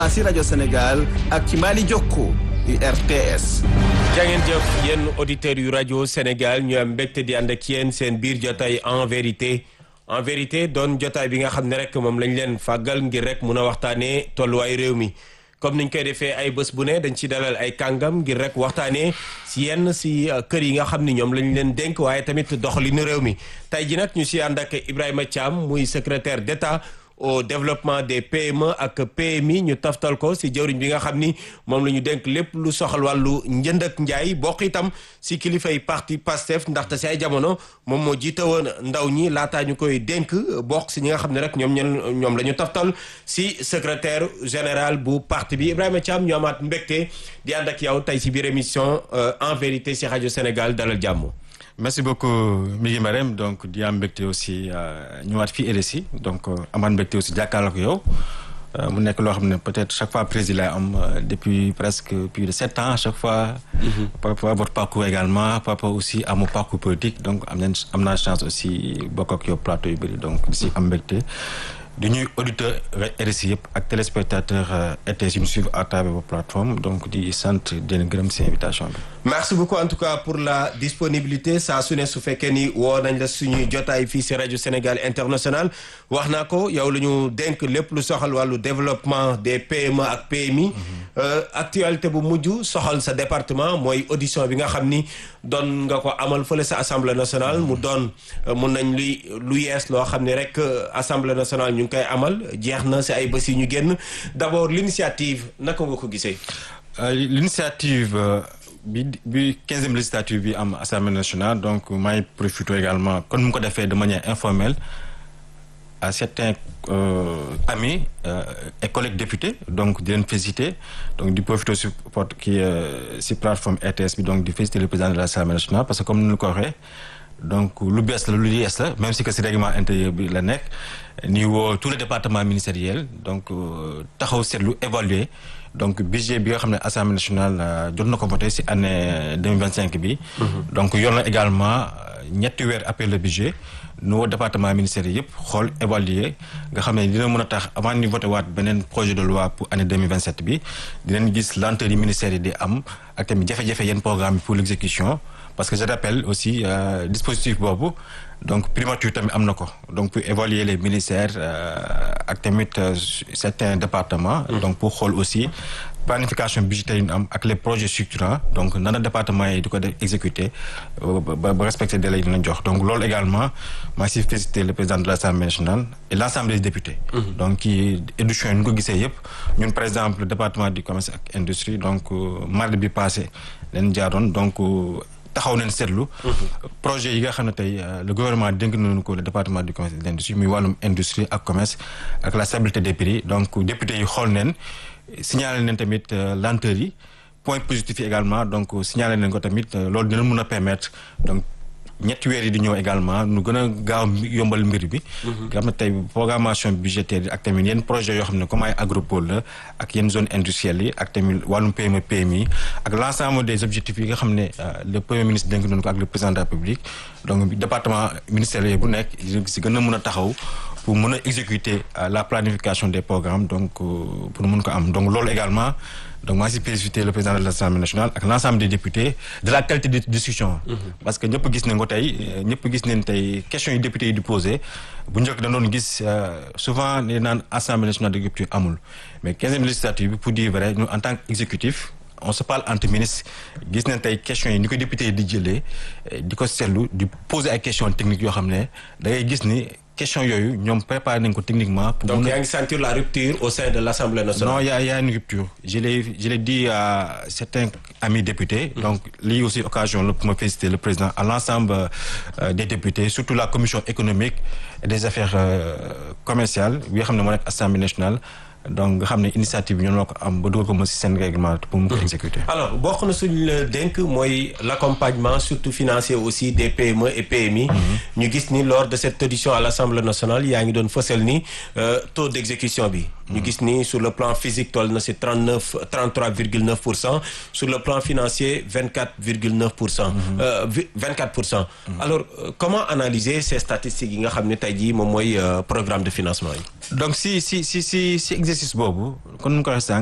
si rajo Sénégal ak ci Mali Jokko RTS. jangeen jëf yéen auditeurs yu rajo Sénégal ñu am mbégte di ànd ak yéen seen biir jotaay en vérité en vérité doon jotaay bi nga xam ne rek moom lañ leen fàggal ngir rek mun a waxtaanee tolluwaay réew mi comme niñ koy defee ay bés bu ne dañ ci dalal ay kàngam ngir rek waxtaanee si yenn si kër yi nga xam ni ñoom lañ leen dénk waaye tamit doxalinu réew mi tey ji nag ñu si ànd ak Ibrahima Thiam muy secrétaire d'État au développement des PME ak PMI ñu taftal ko si jëwriñ bi nga xam ni moom la ñu dénk lépp lu soxal wàllu njënd ak njaay bokk itam si kilifay parti PASTEF ndaxte si ay jamono moom moo jiite woon ndaw ñi laataa ñu koy dénk bokk si ñi nga xam ne rek ñoom ñen ñoom la ñu taftal si secrétaire général bu parti bi Ibrahima Thiam ñu amaat mbégte di ànd ak yow tey si biir émission en vérité si rajo Sénégal dalal jàmm. merci beaucoup Migui Marème donc di am mbégte aussi ñëwaat fii RSI donc amaat mbégte aussi jàkkaarloo ak yow mu nekk loo xam ne peut-être chaque fois président lay am depuis presque plus de sept ans à chaque fois. par rapport à votre parcours également par rapport aussi à mon parcours politique donc am nañ am naa chance aussi bokk ak yow plateau yu bëri donc di si am mbégte. di ñuy auditeur RSI yëpp ak téléspectateur RTS yu ñu suivre à travers vos plateformes donc di sant di leen gërëm si invitation bi. merci beaucoup en tout cas pour la disponibilité saa su ne su fekkee ni woo nañ la suñuy jotaay fii si rajo Sénégal international wax naa ko yow la ñu dénk lépp lu soxal wàllu développement des PME ak PMI. actualité bu mujj soxal sa département mooy audition bi nga xam ni doon nga ko amal fële sa assemblée nationale mu doon mun nañ luy lu yees loo xam ne rek assemblée nationale ñu ngi koy amal jeex na si ay bés yi ñu génn d'abord l'initiative naka nga ko gisee. l'initiative bi bi quinzième législature bi am assemblée nationale donc maa ngi profité également kon mu ko defee de manière informelle à certains amis et collègues députés donc di leen féliciter donc di profité si porte kii si plateforme RTS bi donc di féliciter le président de l'assemblée nationale parce que comme ni ñu ko waxee donc lu bees la lu yees la même si que si règlement intérieur bi la nekk ni woo tous les départements ministériels donc taxaw seetlu évaluer donc budget bi nga xam ne assemblée nationale jot na ko voté si année deux mille vingt cinq bi. donc yor na également ñetti weer après le budget nu woo département ministériel yëpp xool évaluer nga xam ne dina mën a tax avant ñu voté waat beneen projet de loi pour année deux mille vingt sept bi dinañ gis lenteur yi ministère yi di am ak tamit jafe-jafe yenn programme pour l'exécution parce que je rappelle aussi euh, dispositif boobu donc primature tamit am na ko donc pour évaluer les ministères ak tamit certains départements donc pour xool aussi planification budgétaire yi ñu am ak les projets structurants donc nana département yi di ko def exécuter ba ba respecter délai yi dina jox donc loolu également maa si féliciter le président de l'Assemblée nationale et l'Assemblée des députés donc kii édition yi ñu ko gisee yëpp ñun par exemple le département du commerce ak industrie donc mardi bi passé leen jaaroon donc taxaw nañ seetlu projet yi nga xam ne tey le gouvernement dénk nañu ko le département du commerce et de l'industrie muy wàllum industrie ak commerce ak la stabilité des prix donc député yi xool neen signalé nañ tamit lenteur yi point positif yi également donc signalé nañ ko tamit loolu dina mën a permettre donc ñetti weer yi di ñëw également nu gën a gaaw yombal mbir bi nga xam ne tey programmation budgétaire yi ak tamit yenn projet yoo xam ne comme ay agropole la ak yenn zone industrielle yi ak tamit wàllum PME PMI ak l'ensemble des objectifs yi nga xam ne le premier ministre dénk nañu ko ak le président de la République donc département ministériel bu nekk si gën a mën a taxaw pour mën a exécuter la planification des programmes donc pour mën ko am donc loolu également donc maa si féliciter le président de l'Assemblée nationale ak l'ensemble des députés de la qualité de discussion parce que ñëpp gis nañ ko tey ñëpp gis nañ tey questions yi députés yi di poser bu njëkk da doon gis souvent ne naan Assemblée nationale de rupture amul mais quinzième législature bi pour dire vrai nous en tant qu'exécutif on se parle entre ministres gis nañ tey questions yi ni ko député yi di jëlee di ko seetlu di poser ay questions techniques yoo xam ne da ngay gis ni question yooyu ñoom préparé nañ ko techniquement. pour donc yaa ngi sentir la rupture au sein de l'Assemblée nationale. non y a y a une rupture je l'ai je l'ai dit à certains amis députés. donc lii aussi occasion la pour ma féliciter le président à l'ensemble euh, des députés surtout la commission économique et des affaires euh, commerciales bi nga xam ne moo nekk Assemblée nationale. donc nga xam ne initiative bi ñoom ñoo ko am ba dugal ko mo ci seen règlement pour mu ko exécuter. alors bokk na suñu la dénk mooy l'accompagnement surtout financier aussi des PME et PMI. ñu gis ni lors de cette audition à l'Assemblée nationale yaa ngi doon fësal ni taux d'exécution bi. ñu gis ni sur le plan physique toll na si trente neuf trente trois virgule neuf pour cent sur le plan financier vingt quatre virgule neuf pour cent. vingt quatre pour cent. alors euh, comment analyser ces statistiques yi nga xam ne tey jii moom mooy euh, programme de financement yi. donc si si si si si exercice boobu kon nu mu ko waxee sànq